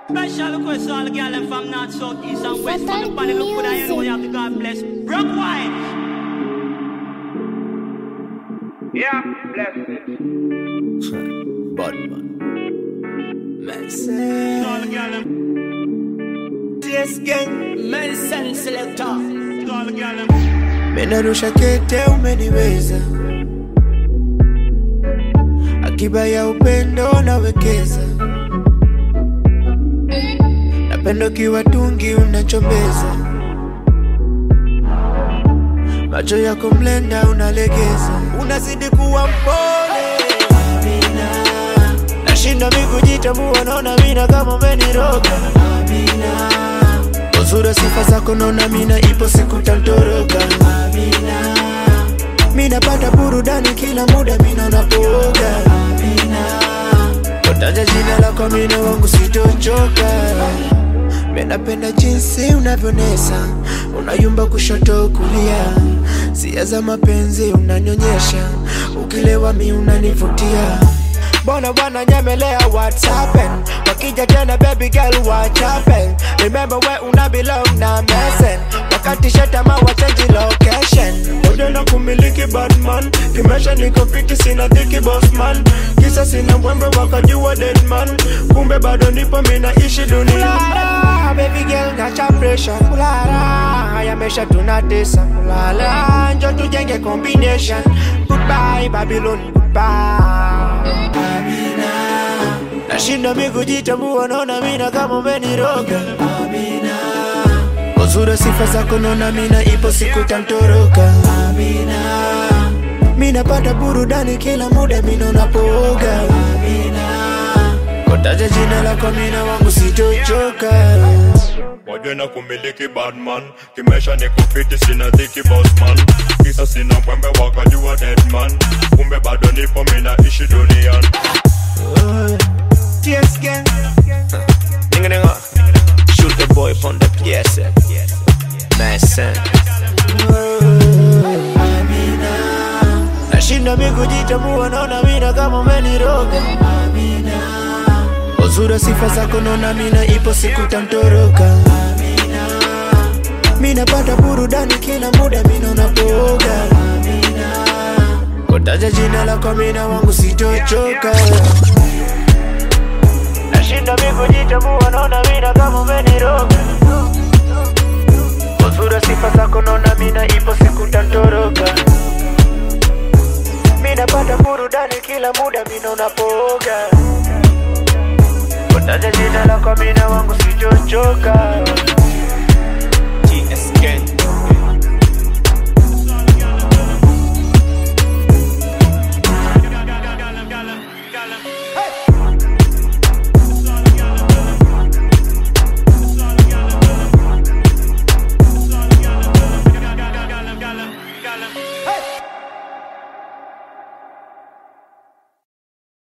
Special request to all the girl them from north, south, east and west. From the body look good and you know you have to God bless. Rock wine. Yeah, bless it. Badman. To all the girl them. Yes, gang. Medicine selector. To all the girl them. Menarusha kete umeniweza, akiba ya upendo nawekeza, napendo kiwa tungi unachombeza, macho yako mlenda unalegeza, unazidi kuwa mpole Amina, nashinda mikujitambua, naona mina kama umeniroga Amina uzuri sifa zako naona mina ipo siku tantoroka Amina mina pata burudani kila muda mina unapooga Amina kotaja jina lako mina wangu sitochoka Minapenda jinsi unavyonesa unayumba kushoto kulia, sia za mapenzi unanyonyesha, ukilewa mi unanivutia Bona bwana nyemelea what's happen Wakija tena baby girl what happen Remember where una belong na mesen Wakati shetama wa change location Ode na kumiliki badman Kimesha niko fiti sina dhiki boss man Kisa sina mwembe wakajua dead man Kumbe bado nipo mina ishi dunia Kulala, baby girl nacha pressure Kulala, yamesha tunatesa Kulala, njo tujenge combination Goodbye Babylon, goodbye Amina Nashinda mi kujitambua naona mina kama umeniroga Amina Uzuri sifa zako naona mina ipo siku tantoroka Amina Mina pata burudani kila muda mina unapooga Amina Kotaja jina lako mina wangu sitochoka Moja na kumiliki badman Kimesha ni kufiti sina dhiki bossman Kisa sina mwembe wakajua deadman Kumbe bado nipo mina ishi duniani TS gang Nigga nigga Shoot the boy from the PS Mason Amina Nashinda mi kujitambua naona mina kama umeniroga Amina Uzuri sifa zako naona mina ipo siku tantoroka Amina Mina pata burudani kila muda mina unapooga Amina Kotaja jina lako mina wangu sitochoka Nashinda mi kujitambua naona mina kama umeniroga Uzuri sifa zako naona mina ipo siku tantoroka Mina pata burudani kila muda mina unapooga Kotaja jina lako mina wangu sitochoka